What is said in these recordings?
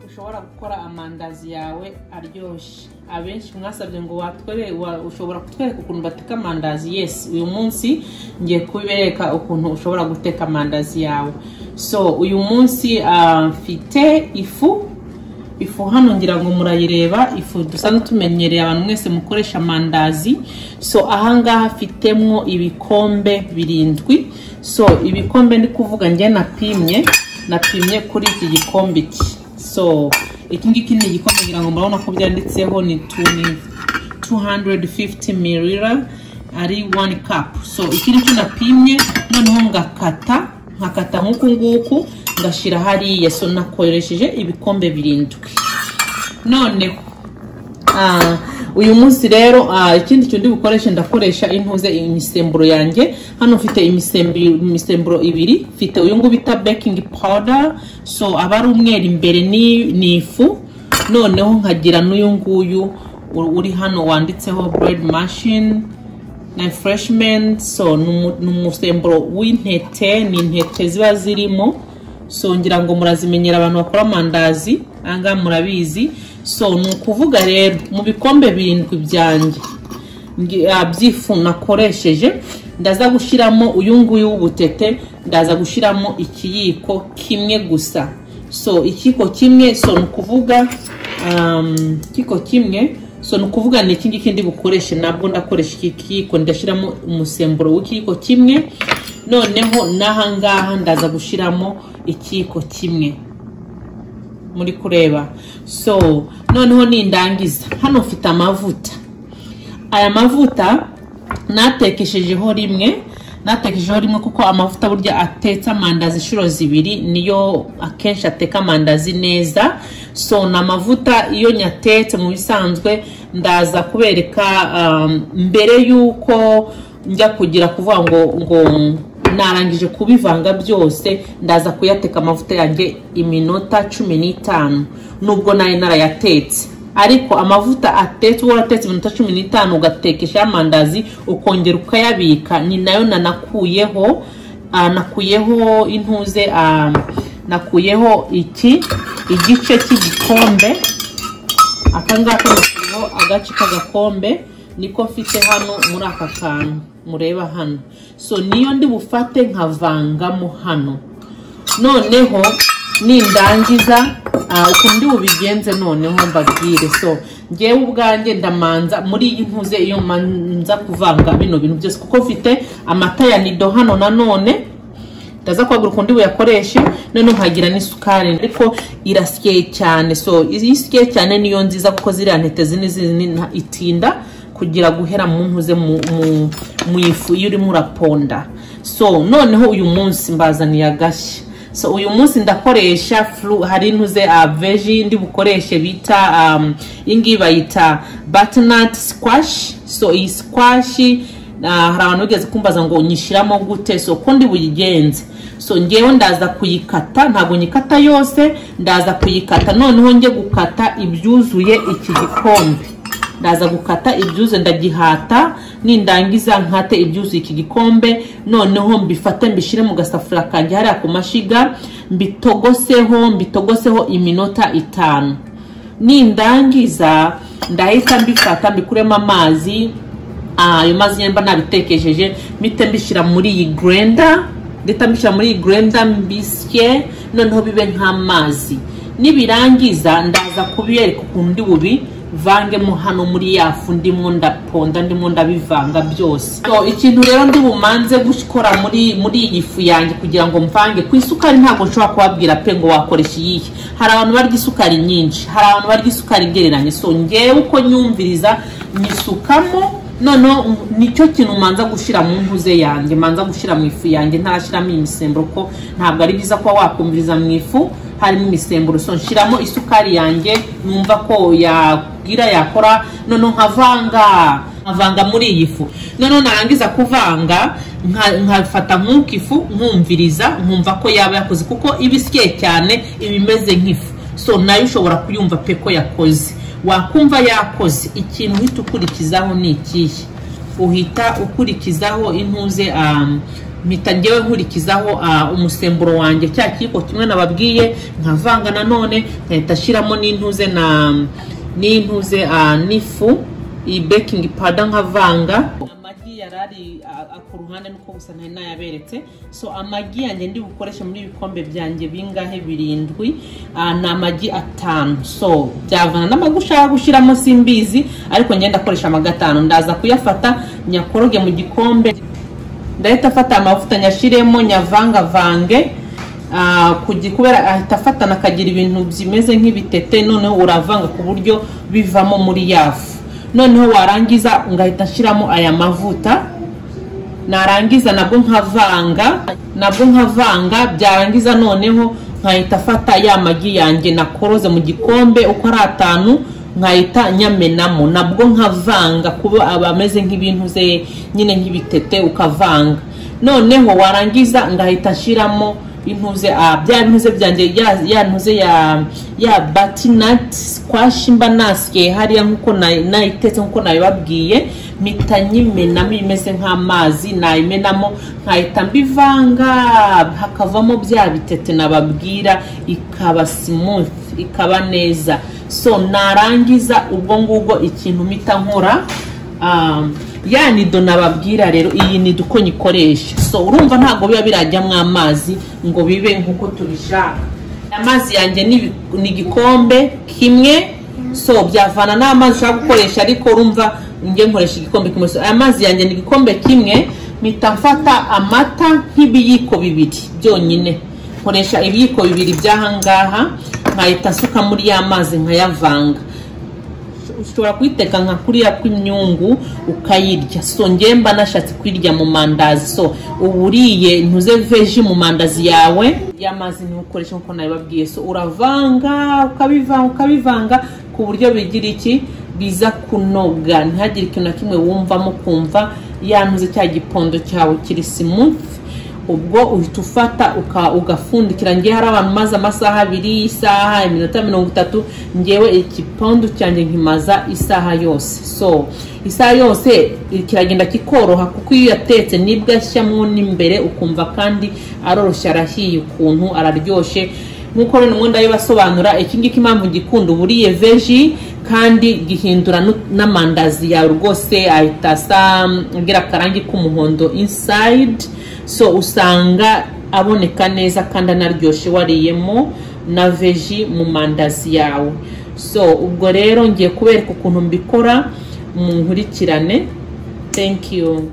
ushobora gukora amandazi yawe aryoshye abenshi mwasabye ngo watwere wa- ushobora kutwereka ukuntu bateka amandazi yesi uyu munsi ngiye kubereka ukuntu ushobora guteka amandazi yawe so uyu munsi ah, mfite ifu ifu hano ngira ngo murayireba ifu dusanzwe tumenyereye abantu mwese mukoresha amandazi so ahangaha afitemo ibikombe birindwi so ibikombe ndi kuvuga njye napimye napimye kuri iki gikombe iki so iki ngiki ni igikombe ngira ngo murabona ko byanditseho ni tu- ni 250 ml ari 1 cup so iki nicyo napimye noneho ngakata nkakata nk'uku nguku ngashyira hariya so nakoresheje ibikombe birindwi noneho ah, uyu munsi rero ah, ikindi kintu ndi bukoreshe ndakoresha intuze imisemburo yanjye hano mfite imisemburo, imisemburo ibiri mfite uyu nguyu bita baking powder so aba ari umweru imbere ni, ni ifu noneho nkagira n'uyu nguyu u- uri hano wanditseho bread machine na freshman so ni umu- ni umusemburo w'intete ni intete ziba zirimo so ngira ngo murazimenyera abantu bakora amandazi ahangaha murabizi so ni ukuvuga rero mu bikombe birindwi byanjye ngi- ah, by'ifu nakoresheje ndaza gushyiramo uyu nguyu w'ubutete ndaza gushyiramo ikiyiko kimwe gusa so ikiyiko kimwe so ni ukuvuga um, ikiyiko kimwe so ni ukuvuga ni iki ngiki ndi bukoreshe nabwo ndakoresha iki kiyiko ndashyiramo umusemburo w'ikiyiko kimwe noneho n'ahangaha ndaza gushyiramo ikiyiko kimwe muri kureba so noneho nindangiza hano mfite amavuta aya mavuta natekeshejeho rimwe natekeshejeho rimwe kuko amavuta burya atetse amandazi inshuro zibiri niyo akenshi ateka amandazi neza so ni amavuta iyo nyatetse mu bisanzwe ndaza kubereka um, mbere y'uko njya kugira kuvuga ngo ngo narangije kubivanga byose ndaza kuyateka amavuta yanjye iminota cumi n'itanu nubwo nayo narayatetse ariko amavuta atetse uba waratetse iminota cumi n'itanu ugatekesha amandazi ukongera ukayabika ni nayo nanakuyeho ah, nakuyeho intuze ah, nakuyeho iki igice cy'igikombe akangaka nashyizeho agace k'agakombe niko mfite hano muri aka kantu mureba hano so niyo ndi bufate nkavangamo hano noneho nindangiza ah, ukuntu ndi bubigenze noneho mbabwire so ngewe ubwanjye ndamanza muri iyi ntuze iyo manza kuvanga bino bintu byose kuko mfite amata ya nido hano nanone ndaza kwagura ukundi buyakoreshe noneho nkagira n'isukari ariko irasiye cyane so isiye cyane niyo nziza kuko ziriya ntete zini zini nta- itinda kugira guhera mu ntuze mu, mu, mu ifu iyo urimo uraponda so noneho uyu munsi mbazaniye agashya so uyu munsi ndakoresha flu hari intuze uh, veji ndi bukoreshe bita um, iyi ngiyi bayita butternut squash so iyi squash Ah, hari abantu bigeze kumbaza ngo nyishyiramo gute so uko ndi buyigenze so ngewe ndaza kuyikata ntabwo nyikata yose ndaza kuyikata noneho njye gukata ibyuzuye iki gikombe ndaza gukata ibyuzuye ndagihata nindangiza nkate ibyuzuye iki gikombe noneho mbifate mbishyire mu gasafuriya kanjye hariya ku mashyiga mbitogoseho mbitogoseho iminota itanu nindangiza ndahita mbifata mbikuremo amazi Ah, ayo mazi nyine mba nabitekejeje mpite mbishyira muri iyi grenda ndita mbishyira muri iyi grenda mbisye noneho bibe nk'amazi nibirangiza ndaza kubiyereka ukuntu ndi bubi vangemo hano muri yafu ndimo ndaponda ndimo ndabivanga byose so, ikintu rero ndi bumanze gukora muri muri iyi fu yanjye kugira ngo mvange ku isukari ntabwo nshobora kubabwira pe ngo wakoresha iyihe hari abantu barya isukari nyinshi hari abantu barya isukari igereranye so ngewe uko nyumviriza nyisukamo noneho um, nicyo kintu manza gushyira mu ntuze yanjye manza gushyira mu ifu yanjye ntarashyiramo imisemburo ko ntabwo ari byiza kuba wakumviriza mu ifu harimo imisemburo so nshyiramo isukari yanjye numva ko yagira yakora noneho nkavanga nkavanga muri iyi fu noneho narangiza kuvanga nka- nkafata nk'uko ifu nkumviriza nkumva ko yaba yakoze kuko iba isye cyane iba imeze nk'ifu so nayo ushobora kuyumva pe ko yakoze wakumva yakoze ikintu uhita ukurikizaho ni ikihe uhita ukurikizaho intuze um, mpita ngewe nkurikizaho ah, umusemburo wanjye cya kiko kimwe nababwiye nkavanga nanone nkahita ashyiramo n'intuze na n'intuze ah, n'ifu iyi bekingi pada nkavanga amagi yari ari ah, ah, ku ruhande nuko gusa ntari nayaberetse so amagi yanjye ndi bukoreshe muri ibikombe byanjye bingahe birindwi ah, ni amagi atanu so byavana n'amagi ushaka gushyiramo simbizi ariko ngenda akoresha amagi atanu ndaza kuyafata nyakoroge mu gikombe ndahita afata amavuta nyashyiremo nyavangavange ah, kugi- kubera ahita afatana akagira ibintu bimeze nk'ibitete noneho uravanga ku buryo bivamo muri yafu noneho warangiza ngahita nshyiramo aya mavuta narangiza nabwo nkavanga nabwo nkavanga byarangiza noneho nkahita afata ya magi yanjye nakoroze mu gikombe uko ari atanu nkahita nyamenamo nabwo nkavanga kuba aba ameze nk'ibintu ze nyine nk'ibitete ukavanga noneho warangiza ngahita nshyiramo intuze ah, bya ntuze byanjye ya, ya ntuze ya ya batinat squash mba nasiye hariya nkuko na- nayitetse nkuko nabibabwiye mpita nyimenamo imeze nk'amazi nayimenamo nkahita mbivanga hakavamo bya bitete nababwira ikaba smooth ikaba neza so narangiza ubwo ngubwo ikintu mpita nkora Um, ya nido nababwira rero iyi nido uko nyikoresha so urumva ntabwo biba birajyamo amazi ngo bibe nk'uko tubishaka amazi yanjye ni ibi- ni igikombe kimwe so byavana n'amazi ushaka gukoresha ariko urumva njye nkoresha igikombe kimwe so aya mazi yanjye ni igikombe kimwe mpita mfata amata nk'ibiyiko bibiri byonyine nkoresha ibiyiko bibiri by'ahangaha nkahita asuka muri ya mazi nkayavanga ushobora kuyiteka nka kuriya kw'imyungu ukayirya so ngewe mba nashatse kuyirya mu mandazi so uba uriye ntuze veji mu mandazi yawe y'amazi ntukoreshe nkuko nabibabwiye so uravanga ukabivanga ukabivanga ku buryo bigira iki biza kunoga ntihagire ikintu na kimwe wumvamo kumva yantuze cya gipondo cyawe kiri simufu ubwo uhita ufata uka- ugafundikira ngewe hari abantu maze amasaha abiri isaha iminota mirongo itatu ngewe igipondo cyanjye nkimaza isaha yose so isaha yose kiragenda kikoroha kuko iyo uyatetse nibwo ashyamo n'imbere ukumva kandi aroroshye arahiye ukuntu araryoshye nk'uko rero ubundi ndabibasobanura iki ngiki impamvu gikunda uba uriye veji kandi gihindura nu- n'amandazi yawe rwose ahita asa agira akarangi k'umuhondo insayidi so usanga aboneka neza kandi anaryoshye wariyemo na veji mu mandazi yawe so ubwo rero ngiye kubereka ukuntu mbikora mu nkurikirane thank you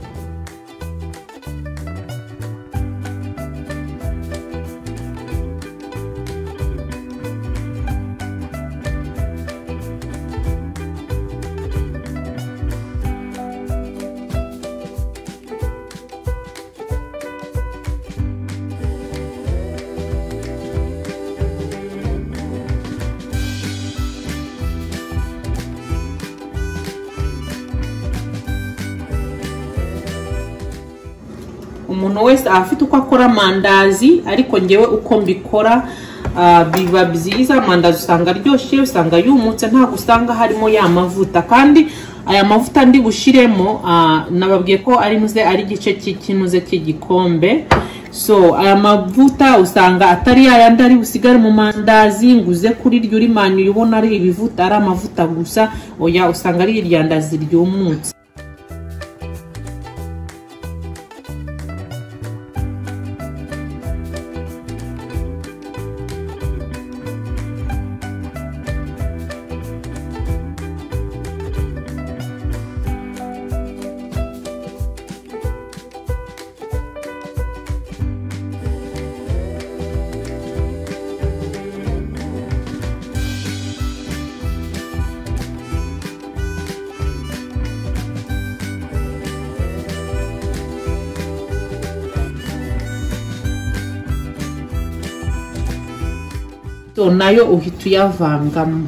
umuntu wese aba afite uko akora amandazi ariko ngewe uko mbikora ah, biba byiza amandazi usanga aryoshye usanga yumutse ntabwo usanga harimo ya mavuta kandi aya mavuta ndi bushyiremo ah, nababwiye ko ari nuze ari igice cy'ikinuze cy'igikombe so aya mavuta usanga atari yayandi ari busigare mu mandazi nguze kuri ryo urimanyuye ubona ari ibivuta ari amavuta gusa oya usanga ari iryandazi ryumutse so nayo uhita uyavangamo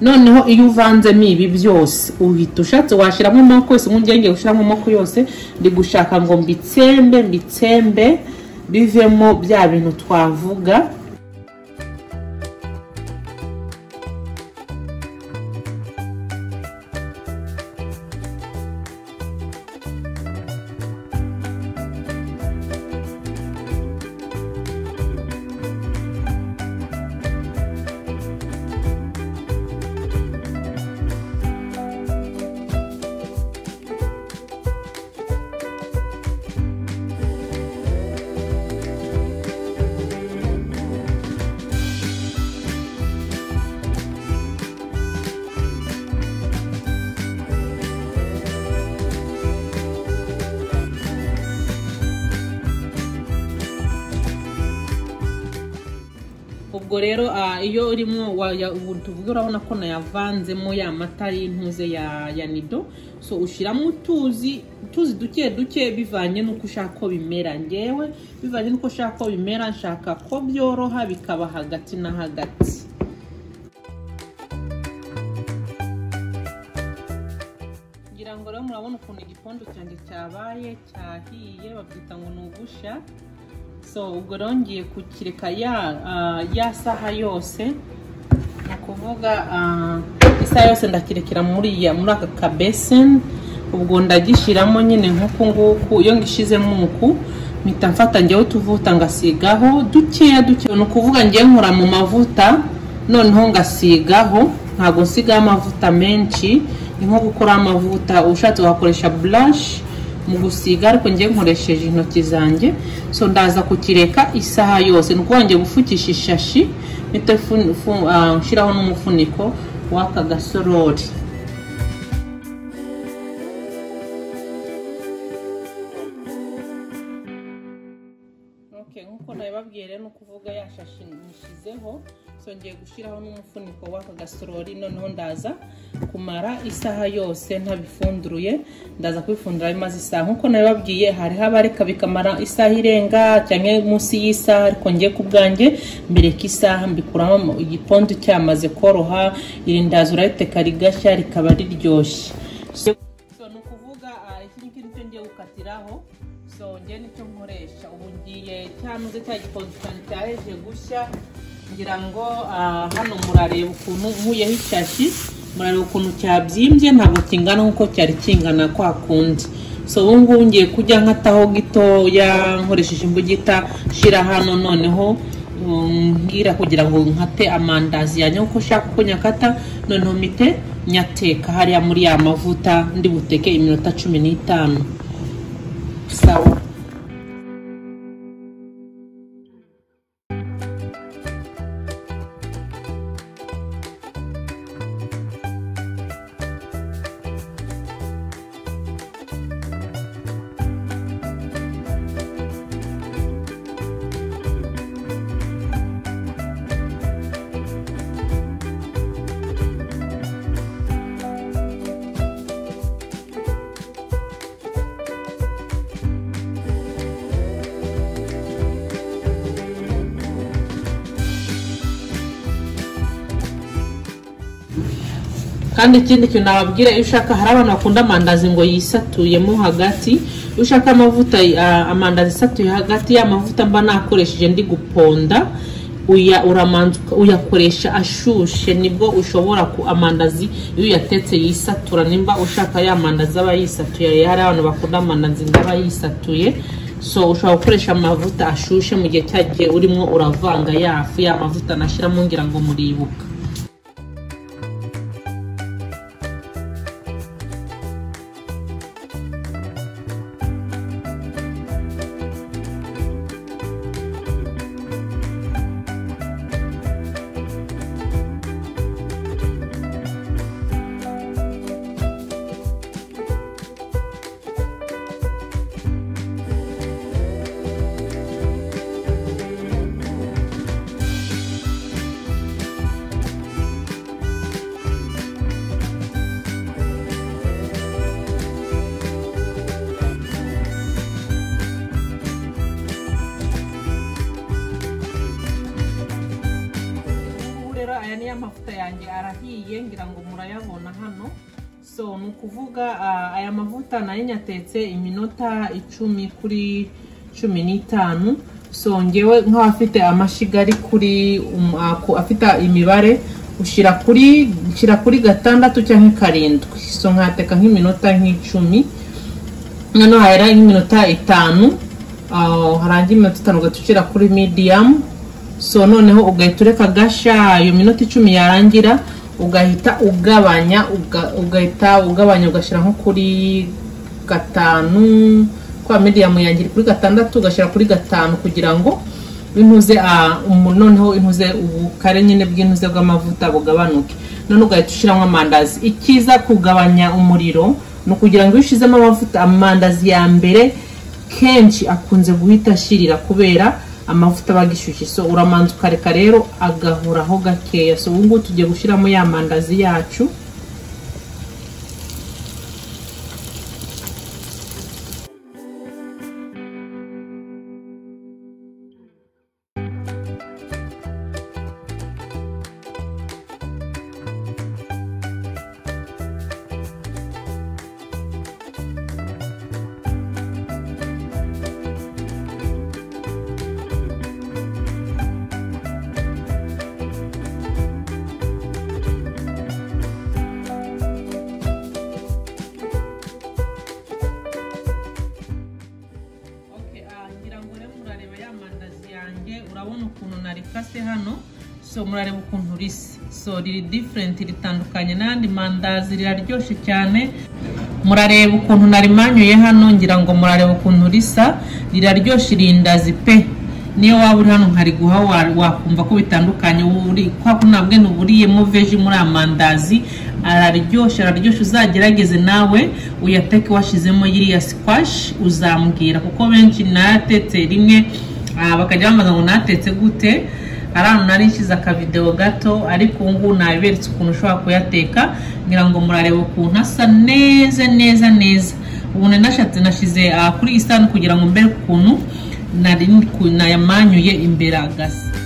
noneho iyo uvanzemo ibi byose uhita ushatse washyiramo amoko yose nk'ungenge ushyiramo amoko yose ndi gushaka ngo mbitsembe mbitsembe bivemo bya bintu twavuga ubwo rero ah, iyo urimo waya- ubu tuvuge urabona ko nayavanzemo ya mata y'intuze ya ya nido so ushyiramo utuzi utuzi duke duke bivanye n'uko ushaka ko bimera ngewe bivanye n'uko ushaka ko bimera nshaka ko byoroha bikaba hagati na hagati ngira ngo rero murabona ukuntu igikondo cyanjye cyabaye cyahiye babyita ngo ni ugusha so ubwo rero ngiye kukireka ya ah, ya saha yose ni ukuvuga ah, isaha yose ndakirekera muri ya muri aka kabeseni ubwo ndagishyiramo nyine nk'uku nguku iyo ngishizemo uku mpita mfata njyewe utuvuta ngasigaho dukeya dukeya ni ukuvuga ngewe nkora mu mavuta noneho ngasigaho ntabwo nsigaho amavuta menshi ni nko gukora amavuta ushatse wakoresha burashi mu gusiga ariko njye nkoresheje intoki zanjye so ndaza kukireka isaha yose ni ukuvuga ngo gufukisha ishashi mpita fu- fu- ah, nshyiraho n'umufuniko w'aka gasorori Okay, nk'uko nabibabwiye rero ni ukuvuga yashashe nishyizeho so ngiye gushyiraho n'umufuniko w'aka gasorori noneho ndaza kumara isaha yose ntabifunduruye ndaza kubifundura bimaze isaha nk'uko nabibabwiye hari abareka bikamara isaha irenga cyangwa munsi y'isaha ariko ngiye ku bwanjye mbireka isaha mbikuramo igipondo cyamaze koroha irindazi urayiteka rigashya rikaba riryoshye So- so ni ukuvuga ah, iki ngiki nicyo ngiye gukatiraho so njye nicyo nkoresha ubu ngiye cyanoze cya gikonje cyane cyaheje gushya ngira ngo ah, hano murareba ukuntu nkuyeho ishashi murareba ukuntu cyabyimbye ntabwo kingana nk'uko cyari kingana kwa kundi so ubu ngubu ngiye kujya nkataho gitoya nkoresheje imbugita nshyira hano noneho um, mbwira kugira ngo nkate amandazi yanjye uko ushaka uko nyakata noneho mite nyateka hariya muri ya mavuta ndi buteke iminota cumi n'itanu sawa kandi ikindi kintu nababwira iyo ushaka hari abantu bakunda amandazi ngo yisatuyemo hagati iyo ushaka amavuta ah, amandazi asatuye hagati ya mavuta mba nakoresheje ndi guponda uya uramanza uka- uyakoresha ashushe nibwo ushobora ku amandazi iyo uyatetse yisatura nimba ushaka ya mandazi aba yisatuye hari abantu bakunda amandazi ngo aba yisatuye so ushobora gukoresha amavuta ashushe mu gihe cyagihe urimo uravanga yafu ya mavuta nashyiramo ngira ngo muribuka Ubu rero aya niyo mavuta yanjye arahiye ngira ngo murayabona hano so ni ukuvuga ah, aya mavuta nayo nyatetse iminota icumi kuri cumi n'itanu so ngewe nk'abafite amashyiga ari kuri um- ah, ku- afite imibare ushyira kuri nshyira kuri gatandatu cyangwa karindwi so nkateka nk'iminota nk'icumi noneho hahera nk'iminota itanu ah, harangira iminota itanu ugahita ushyira kuri mediyamu so noneho ugahita ureka gashya iyo minota icumi yarangira ugahita ugabanya uga- ugahita ugabanya ugashyira nko kuri gatanu kwa mediyamu yangira kuri gatandatu ugashyira kuri gatanu kugira ngo intuze ah, umu- noneho intuze ubukare nyine bw'intuze bw'amavuta bugabanuke none ugahita ushyiramo amandazi icyiza kugabanya umuriro ni ukugira ngo iyo ushyizemo amavuta amandazi ya mbere kenshi akunze guhita ashirira kubera amavuta aba agishyushye so uramanza ukareka rero agahoraho gakeya so ubu ngubu tugiye gushyiramo ya mandazi yacu ngira ngo rero murareba ya mandazi yanjye urabona ukuntu narikase hano so murareba ukuntu risa so riri diferenti ritandukanye n'andi mandazi riraryoshye cyane murareba ukuntu narimanyuye hano ngira ngo murareba ukuntu risa riraryoshye irindazi pe niyo waba uri hano nkariguha wa- wakumva ko bitandukanye uri- kwa kunabwe nuburiyemo veji muri amandazi araryoshye araryoshye uzagerageze nawe uyateke washyizemo yiriya sikwashi uzambwira kuko benshi nayatetse rimwe ah, bakajya bambaza ngo natetse gute hari ahantu nari nshyize akavidewo gato ariko ubu ngubu nabiberetse ukuntu ushobora kuyateka ngira ngo murareba ukuntu asa neza neza neza ubu nari nashatse nashyize ah, kuri isani kugira ngo mbere ukuntu nari nayamanyuye imbere agasa